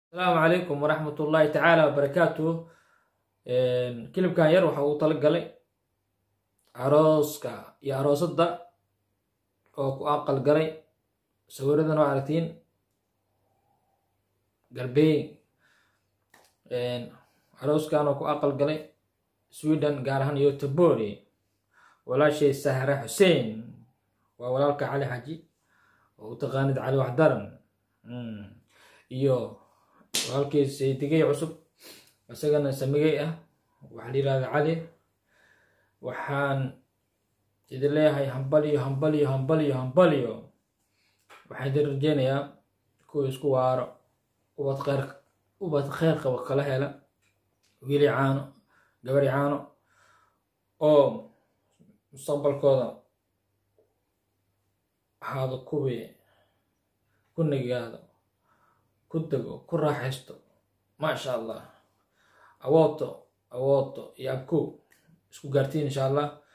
asalaamu calaykum waraxmat ullaahi tacaala wabarakaatuh kilibkan yar waxa uu tala galay arooska iyo aroosadda oo ku aqal galay sawiradan waa aragtiin galbeey arooskan oo ku aqal galay sweden gaar ahaan yotobori walaashay sahra xuseen waa walaalka cali xaji oo u taqaanid cali waxdaran iyo walaalkii saydigay cusub isagana samigay ah waxaa la yihahda cali waxaan idin leeyahay hambaliyo hambaliyo hambaliyo hambaliyo waxaan idin rajeynayaa kuwa isku waaro ubad kheyr ubad kheyr qaba kala hela wiili caano gabari caano oo mustaqbalkooda ahaado kuwii ku nagigaado ku dego ku raaxaysto maasha allah awooto awooto iyo abko isku gaartiin insha allah